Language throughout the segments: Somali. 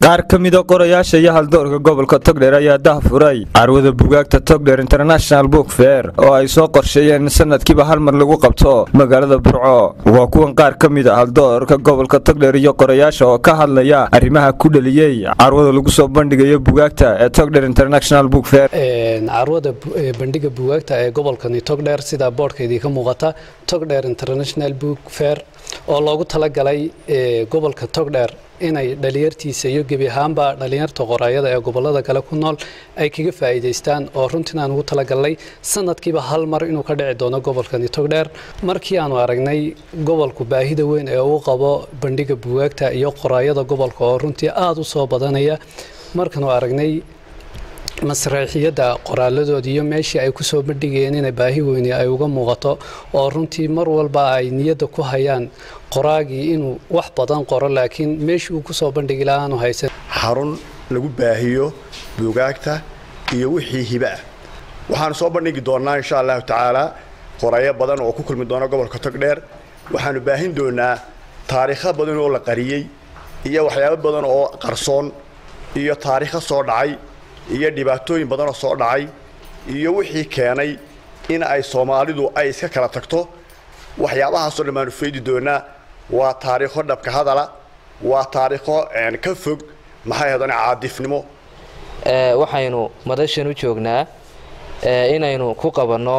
qaar ka mida qorayaasha iyo haldoorka gobolka togdheer ayaa dahfuray carwada bugaagta togdheer international book fair oo ay soo qorsheeyeen sanadkiiba hal mar lagu qabto magaalada burco waa kuwan qaar ka mid a haldoorka gobolka togdheer iyo qorayaasha oo ka hadlaya arrimaha ku dhaliyey carwada lagu soo bandhigayo bugaagta ee togdheer international book fair carwada bandhiga bugaagta ee gobolkani togdheer sida boodhkaydii ka muuqata togdheer international book fair oo loogu talagalay gobolka togdheer inay dhalinyartiisa iyo gebi ahaanba dhalinyarta qoraayada ee gobolada kale ku nool ay kaga faa'iidaystaan oo runtiin aan ugu talagalnay sanadkiiba hal mar inuu ka dhici doono gobolkani togdheer markii aanu aragnay gobolku baahida weyn ee uu qabo bandhiga bugaagta iyo qoraayada gobolka oo runtii aada u soo badanaya markaanu aragnay masraxiyadda qoraaladooda iyo meeshii ay ku soo bandhigayeen inay baahi weyni ay uga muuqato oo runtii mar walba ay niyadda ku hayaan qoraagii inuu wax badan qoro laakiin meeshii uu ku soo bandhigi lahaa aanu haysan xarun lagu baahiyo buugaagta iyo wixii hibe ah waxaanu soo bandhigi doonnaa insha allahu tacaala qoraayo badan oo ku kulmi doona gobolka togdheer waxaanu baahin doonaa taariikho badan oo la qariyey iyo waxyaabo badan oo qarsoon iyo taariikho soo dhacay iyo dhibaatooyin badanoo soo dhacay iyo wixii keenay in ay soomaalidu ay iska kala tagto waxyaabahaasoo dhan baanu faydi doonaa waa taariikho dhabka hadala waa taariikho ka fog maxay hadan caadifnimo waxaynu madashan u joognaa inaynu ku qabanno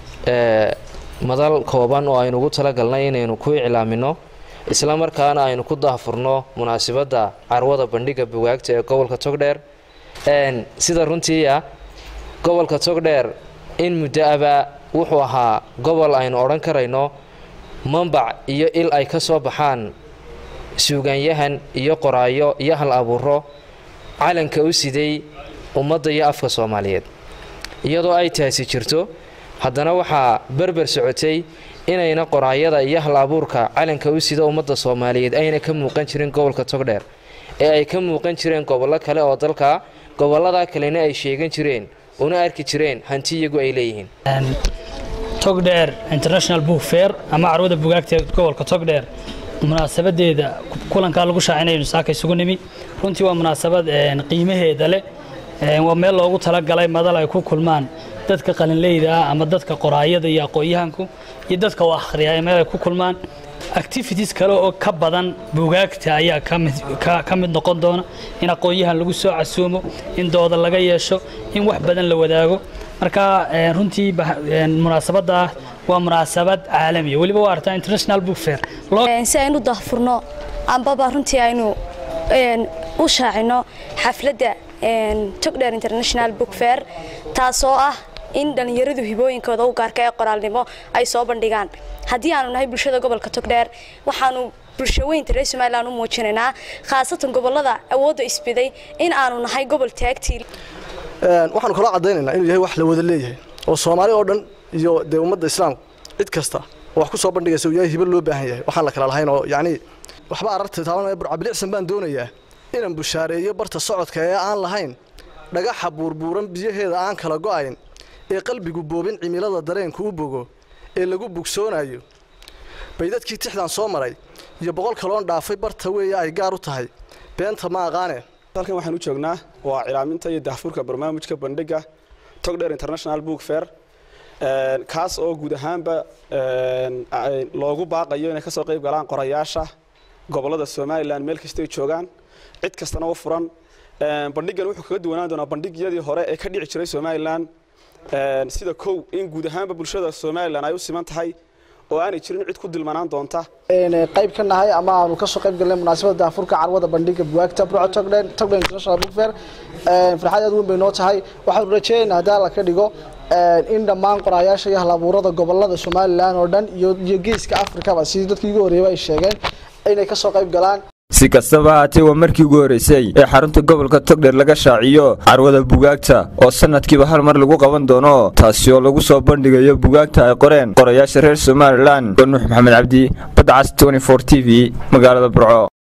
madal kooban oo aynu ugu talagalnay inaynu ku iclaamino isla markaana aynu ku daahfurno munaasabadda carwada bandhiga bugaagta ee gobolka togdheer sida runtii ah gobolka togdheer in muddo aba wuxuu ahaa gobol aynu odhan karayno mambac iyo il ay ka soo baxaan suugaanyahan iyo qoraayo iyo hal abuuro calanka u siday ummadda iyo afka soomaaliyeed iyadoo ay taasi jirto haddana waxaa berber socotay inayna qoraayada iyo hal abuurka calanka u sida ummadda soomaaliyeed ayna ka muuqan jirin gobolka togdheer ee ay ka muuqan jireen gobollo kale oo dalka gobollada kalena ay sheegan jireen una arki jireen hanti iyagu ay leeyihiin togdheer international book fair ama carwada bugaagta ee gobolka togdheer munaasabadeeda kulankaa lagu shaacinaynu saaka isugu nimi runtii waa munaasabad qiimaheeda leh waa meel loogu talagalay madal ay ku kulmaan dadka qalinleyda ah ama dadka qoraayada iyo aqoon-yahanku iyo dadka u akhriya meel ay ku kulmaan activities kale oo ka badan bugaagta ayaa ka mid noqon doona in aqoon-yahan lagu soo casuumo in dooda laga yeesho in wax badan la wadaago marka runtii munaasabadda ah waa munaasabad caalamiya weliba waa artaa international book fair si aynu dahfurno ambaba runtii aynu u shaacino xafladda togdheer international book fair taasoo ah in dhallinyaradu hibooyinkooda u gaarka ee qoraalnimo ay soo bandhigaan haddii aanu nahay bulshada gobolka togdheer waxaanu bulshaweynta reer somalilan u muujinaynaa khaasatan gobolada awoodda isbiday in aanu nahay gobol taagtii waxaanu kaloo caddaynaynaa inuu yahay wax la wada leeyahay oo soomaali oo dhan iyo dee ummadda islaamka cid kasta oo wax ku soo bandhigaysa uu yahay hibo loo baahan yahay waxaan la kala lahayn oo yacnii waxba ararta taabanaya burcabilicsan baan doonayaa inaan bushaareeyo barta socodka ee aan lahayn dhagaxa buurbuuran biyaheeda aan kala go'ayn ee qalbigu boobin cimilada dareenku u bogo ee lagu bugsoonayo baydadkii tixdan soo maray iyo boqol kaloon dhaafay barta weeye ay gaar u tahay beenta ma aqaane halkan waxaan u joognaa waa cilaaminta iyo dahfurka barnaamijka bandhiga togdheer international book fair kaas oo guud ahaanba loogu baaqayo inay kasoo qayb galaan qorayaasha gobolada somalilan meel kastay joogaan cid kastana u furan bandhigan wuxuu kaga duwanaan doonaa bandhigyadii hore ee ka dhici jiray somalilan sida kow in guud ahaanba bulshada somalilan ay u siman tahay oo aanay jirin cid ku dilmanaan doonta qayb ka nahay ama aanu kasoo qayb galnay munaasabada daafurka carwada bandhiga bugaagta burco togdhen togdhen international book fair farxad aad weyn bay noo tahay waxaanu rajeynaynaa haddii alla ka dhigo in dhammaan qoraayaasha iyo halabuurada gobolada somalilan oo dhan iyo geeska afrikaba sidii dadkii ugu horreeyay ay sheegeen inay kasoo qayb galaan si kastaba haatee waa markii ugu horreysay ee xarunta gobolka togdheer laga shaaciyo carwada bugaagta oo sanadkiiba hal mar lagu qaban doono taasi oo lagu soo bandhigayo bugaagta ay qoreen qorayaasha reer somalilan nuux maxamed cabdi badcas t v magaalada burco